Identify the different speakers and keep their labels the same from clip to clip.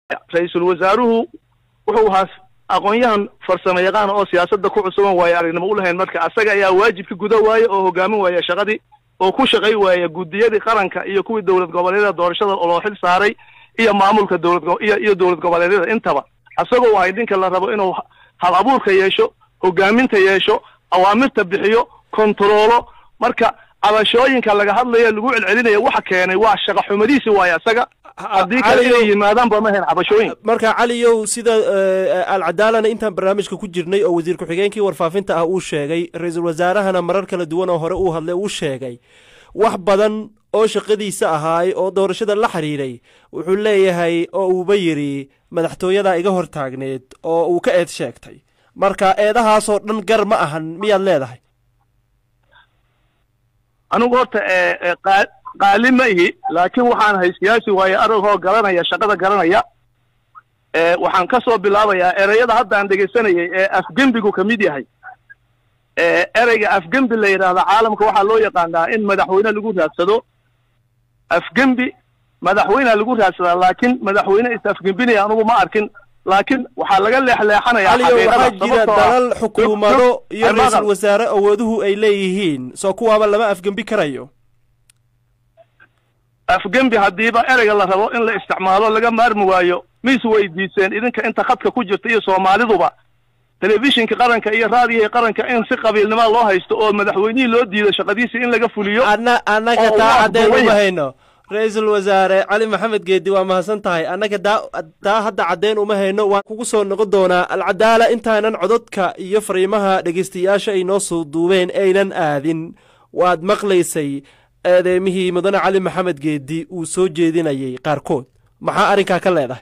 Speaker 1: ra-iisul wasaaruhu wuxuu haas aqoon-yahan farsamo yaqaan oo siyaasadda ku cusuban waaye aragnimo u lahayn marka asaga ayaa waajibka guda waaye oo hogaamin waaya shaqadii oo ku shaqay waaya guddiyadii qaranka iyo kuwii dowlad goboleedyada doorashada loo xil saaray iyo maamulka dowlad iyo iyo dowlad goboleedyada intaba asagoo waay ninka la rabo inuu hal abuurka yeesho hogaaminta yeesho awaamirta bixiyo kontaroolo marka cabashooyinka laga hadlaya lagu celcelinaya waxa keenay waa shaqa xumadiisi waaye asaga haddii kale inay yimaadaan ba ma hayn cabashooyin
Speaker 2: marka caliyow sida alcadaalana intaan barnaamijka ku jirnay oo wasiir ku-xigeenkii warfaafinta ah uu sheegay ra-iisul wasaarahana marar kala duwan oo hore uu hadlay uu sheegay wax badan oo shaqadiisa ahaay oo doorashada la xidhiidhay wuxuu leeyahay oo uuba yidhi madaxtooyadaa iga hor taagneed oo uu ka eed sheegtay marka eedahaasoo dhan gar ma ahan miyaad leedahay
Speaker 1: anigu horta qaali ma ihi laakiin waxaan ahay siyaasi waaye aragoo garanaya shaqada garanaya waxaan ka soo bilaabayaa ereyada hadda aan dhegaysanayay ee afgembigu ka mid yahay ereyga afgembi la yidhaahda caalamka waxaa loo yaqaanaa in madaxweyne lagu raadsado afgembi madaxweynea lagu raadsadaa laakiin madaxweyne is afgembinaya anugu ma arkin laakiin waxaa laga leexleexanayaa
Speaker 2: caliyo waxaa jira dalal xukuumado iyo ra-iisul wasaare awooduhu ay leeyihiin soo kuwaaba lama afgembi karayo
Speaker 1: afgembi haddiiba ereyga la rabo in la isticmaalo laga maarmi waayo mis weydiiseen idinka inta khadka ku jirta iyo soomaaliduba telefishinka qaranka iyo raadiyaha qaranka in si qabiilnima loo haysto oo madaxweynihii loo diido shaqadiisi in laga fuliyo
Speaker 2: ana annaga taa caddeyn uma hayno ra-iisul wasaare cali maxamed geedi waa mahadsan tahay annaga daa taa hadda caddeyn uma hayno waan kugu soo noqon doonaa alcadaala intaanan cododka iyo fariimaha dhegaystayaasha ay noo soo duubeen aynan aadin waad maqlaysay eedeymihii mudane cali maxamed geedi uu soo jeedinayay qaarkood maxaa arrinkaa ka leedahay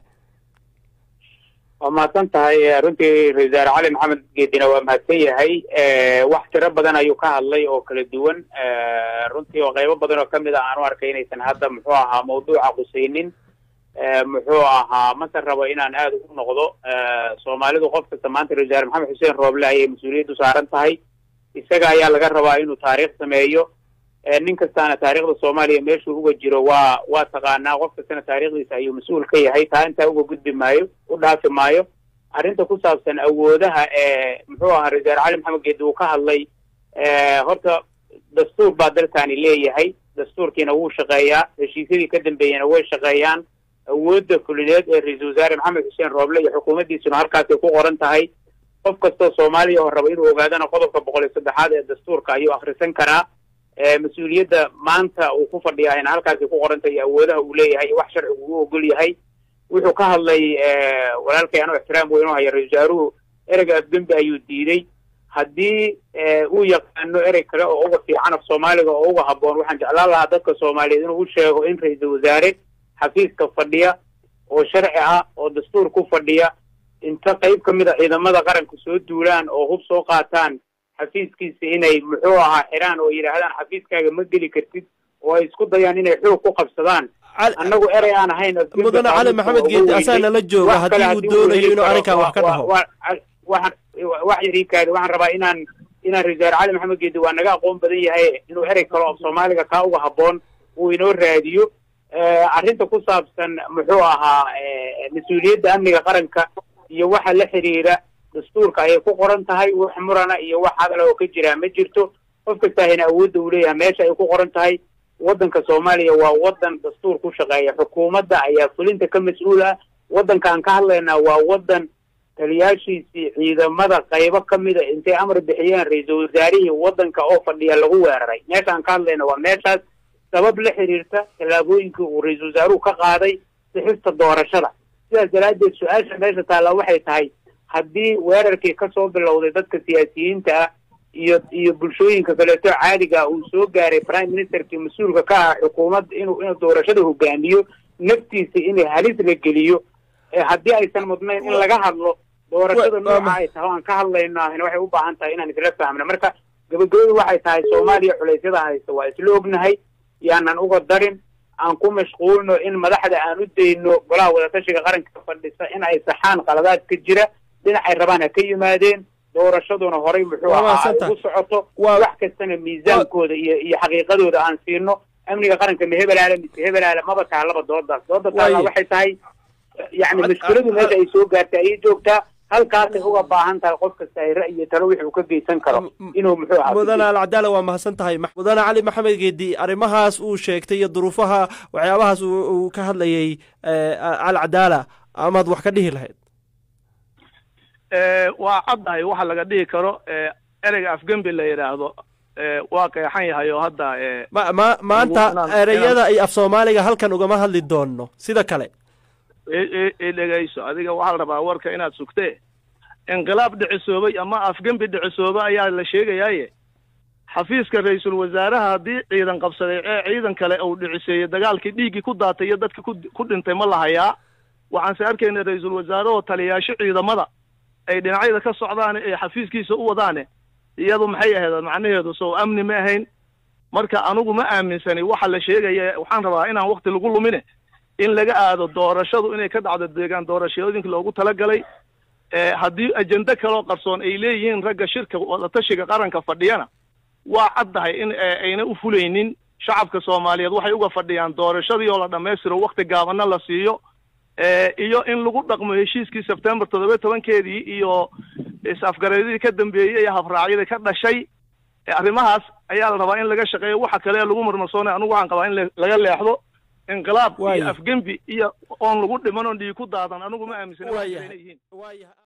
Speaker 3: waa mahadsan tahay runtii ra-isul wasaare cali maxamed geedina waa mahadsan yahay wax tiro badan ayuu ka hadlay oo kala duwan runtii oo qaybo badan oo kamid a aan u arkay inaysan hadda muxuu ahaa mawduuca qusaynin muxuu ahaa mase rabo inaan aad ugu noqdo soomaalidu qof kasta maanta ra-isul wasaare maxamed xuseen rooble ayay mas-uuliyaddu saaran tahay isaga ayaa laga rabaa inuu taariikh sameeyo nin kastaana taariikhda soomaaliya meeshuu uga jiro waa waa taqaanaa qof kastana taariikhdiisa ayuu mas-uul ka yahay taa intaa uga gudbi maayo u dhaafi maayo arrinta ku saabsan awoodaha ee muxuu ahaa ra-isul wasaare cali maxamed geedi uu ka hadlay horta dastuur baa dalkani leeyahay dastuurkiina wuu shaqeeyaa heshiisyadii ka dambeeyena way shaqeeyaan awoodda fulineed ee ra-iisul wasaare maxamed xuseen rooble iyo xukuumaddiisuna halkaasay ku qoran tahay qof kastoo soomaaliya oo raba inuu ogaadana qodobka boqol iyo saddexaad ee dastuurka ayuu akhrisan karaa mas-uuliyadda maanta uu ku fadhiyaayna halkaasay ku qorantay iyo awoodaha uu leeyahay wax sharcigu u ogol yahay wuxuu ka hadlay walaalkay anoo ixtiraam weyn u haya ra-isul wasaaruhu ereyga afgembi ayuu diiday haddii uu yaqaano erey kale oo uga fiican af soomaaliga oo uga habboon waxaan jeclaan lahaa dadka soomaaliyeed inuu u sheego in ra-iisul wasaare xafiiska fadhiya oo sharci ah oo dastuur ku fadhiya inta qayb ka mid a ciidamada qaranka soo duulaan oo hub soo qaataan xafiiskiisa inay muxuu ahaa xiraan oo yidhaahdaan xafiiskaaga ma geli kartid oo ay isku dayaan inay xoog ku qabsadaan annagu erey aan ahayn
Speaker 2: mudane cali maxamed geedi asaa nala jooga haddii uu doonayo inuu arrinkan wax ka dhaho
Speaker 3: waxaan wax yariikaadi waxaan rabaa inaan inaan ra-isul wasaare cali maxamed geedi waa naga aqoon badan yahay inuu erey kale oo soomaaliga kaa uga habboon uu inoo raadiyo arrinta ku saabsan muxuu ahaa mas-uuliyadda amniga qaranka iyo waxa la xiriira dastuurka ayay ku qoran tahay wax murana iyo wax hadala oo ka jiraa ma jirto qof kastaahina awoodda uu leeyahay meesha ay ku qoran tahay waddanka soomaaliya waa waddan dastuur ku shaqeeya xukuumadda ayaa fulinta ka mas-uul ah waddankaan ka hadlaynaa waa waddan taliyaashiisii ciidamada qaybo ka mida intay amar bixiyeen ra-iisul wasaarihii waddanka oo fadhiya lagu weeraray meeshaan ka hadlayna waa meeshaas sabab la xiriirta tallaabooyinkii uu ra-iisul wasaaruhu ka qaaday sixista doorashada sidaas daraaddeed su-aasha meesha taalla waxay tahay haddii weerarkii ka soo bilowday dadka siyaasiyiinta ah iyo iyo bulshooyinka kaleeto caadiga uu soo gaaray prime ministerkii mas-uulka ka ah xukuumadda inuu inuu doorashada hogaamiyo naftiisa inay halis la geliyo haddii aysan mudnayn in laga hadlo doorashada nooca ay tahay o aan ka hadlayno ahna waxay u baahan tahay inaan isla fahmno marka gabagabadu waxay tahay soomaaliya culaysyada haysta waa isla ognahay yaanan uga darin aan ku mashquulno in madaxda aan u dayno golaha wadatashiga qaranka fadhisa in ay saxaan qaladaad ka jira dhinacay rabaan ha ka yimaadeen doorashaduna horay muxuu ahaa ugu socoto wax kastana miisaankooda iyo iyo xaqiiqadooda aan siino amniga qaranka ma hebelaale mise hebelaale maba taha laba doodaas dooda taala waxay tahay yani mas-uuladu meesha ay soo gaartay ayay joogtaa halkaasay uga baahan tahay qof kasta ay ra'yi iyo talo wixii uu ka geysan karo inuu muxuu ahaa
Speaker 2: mudane alcadaala waa mahadsan tahay mudane cali maxamed geedi arrimahaas uu sheegtay iyo duruufaha waxyaabahaas uu ka hadlayay alcadaala amaad wax ka dhihi lahayd
Speaker 1: waa caddahay waxa laga dhihi karo ereyga afgembi la yidhaahdo waa qeexan yahay oo hadda
Speaker 2: ma ma maanta ereyada iyo af soomaaliga halkan ugama hadli doono sida kale
Speaker 1: i dhegayso adiga waxaa la rabaa warka inaad sugtee inqilaab dhicisoobay ama afgembi dhicisoobay ayaa la sheegayaaye xafiiska ra-iisul wasaaraha haddii ciidan qabsaday ee ciidan kale uu dhiciseeyey dagaalkii dhiiggii ku daatay iyo dadkii ku ku dhintay ma lahayaa waxaanse arkayna ra-iisul wasaare oo taliyaasho ciidamada ay dhinacyada ka socdaan ee xafiiskiisa u wadaane iyadu maxay ahayd macnaheedu sow amni ma ahayn marka anigu ma aaminsani waxa la sheegaya waxaan rabaa inaan wakti lagu lumine in laga aado doorashadu inay ka dhacdo deegaan doorashooyinka loogu talagalay haddii ajende kaloo qarsoon ay leeyihiin ragga shirka wadatashiga qaranka fadhiyana waa caddahay in ayna u fulaynin shacabka soomaaliyeed waxay uga fadhiyaan doorashadii oo la dhammaystiro wakti gaabana la siiyo iyo in lagu dhaqmo heshiiskii sebtembar toddoba tobankeedii iyo is-afgareedadii ka dambeeyey iyo habraacyadii ka dhashay arrimahaas ayaa la rabaa in laga shaqeeyo waxa kale lagu marmarsoonay anigu waxaan qabaa in laga leexdo inqilaab iyo afgembi iyo oon lagu dhiman oon dhiig ku daadan anigu ma aaminsana inay yihiin